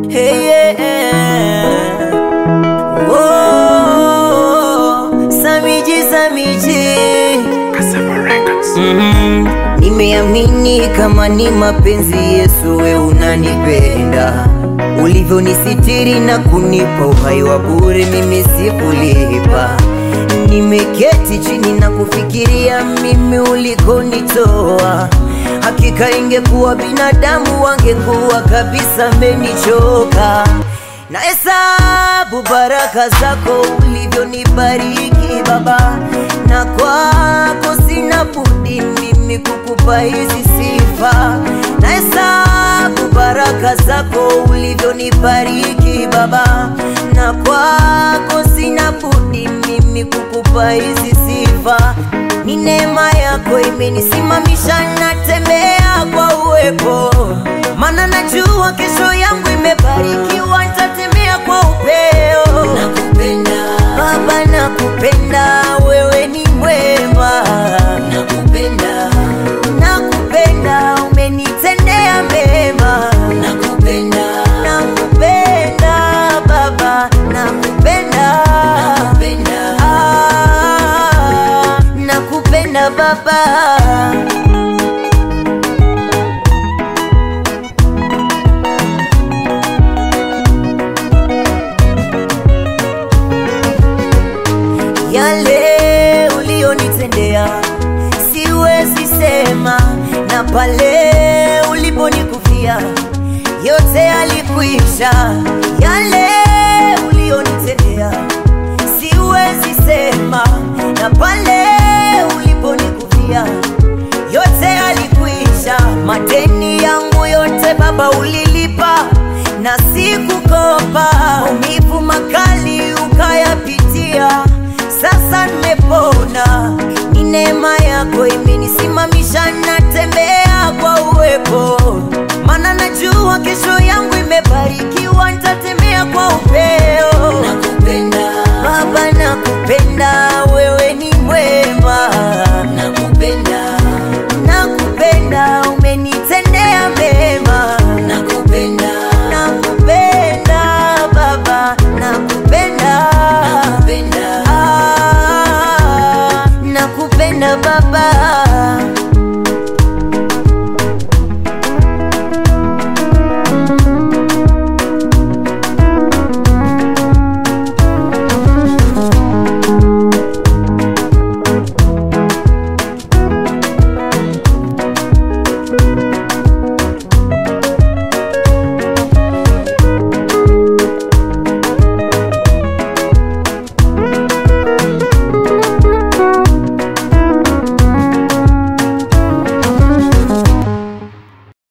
Hey, yeah. Oh, Samiji, Samiji. Mhm. Nimeamini kama ni mapenzi Yesu, we unanipenda ulivyonisitiri na kunipa uhai wa bure, mimi sikulipa. Nimeketi chini na kufikiria mimi ulikonitoa, hakika ingekuwa binadamu wangekuwa kabisa menichoka. Na hesabu baraka zako ulivyonibariki Baba, na kwako sina budi mimi kukupa hizi sifa. Na hesabu baraka zako ulivyonibariki Baba, na kwako sina budi mimi kukupa hizi sifa. Ni neema yako imenisimamisha, natembea kwa uwepo, maana najua kesho yangu imebarikiwa, nitatembea kwa upeo. Nakupenda Baba, nakupenda, wewe ni mwema. Nakupenda, nakupenda, umenitendea mema. Nakupenda, nakupenda Baba, nakupenda, nakupenda, ah, nakupenda Baba. yale ulionitendea siwezi sema, na pale uliponikufia yote alikwisha. Yale ulionitendea siwezi sema, na pale uliponikufia yote alikwisha. Madeni yangu yote Baba ulilipa na sikukopa, maumivu makali ukayapitia sasa nimepona, ni neema yako imenisimamisha, natembea kwa uwepo, maana najua kesho yangu imebarikiwa, nitatembea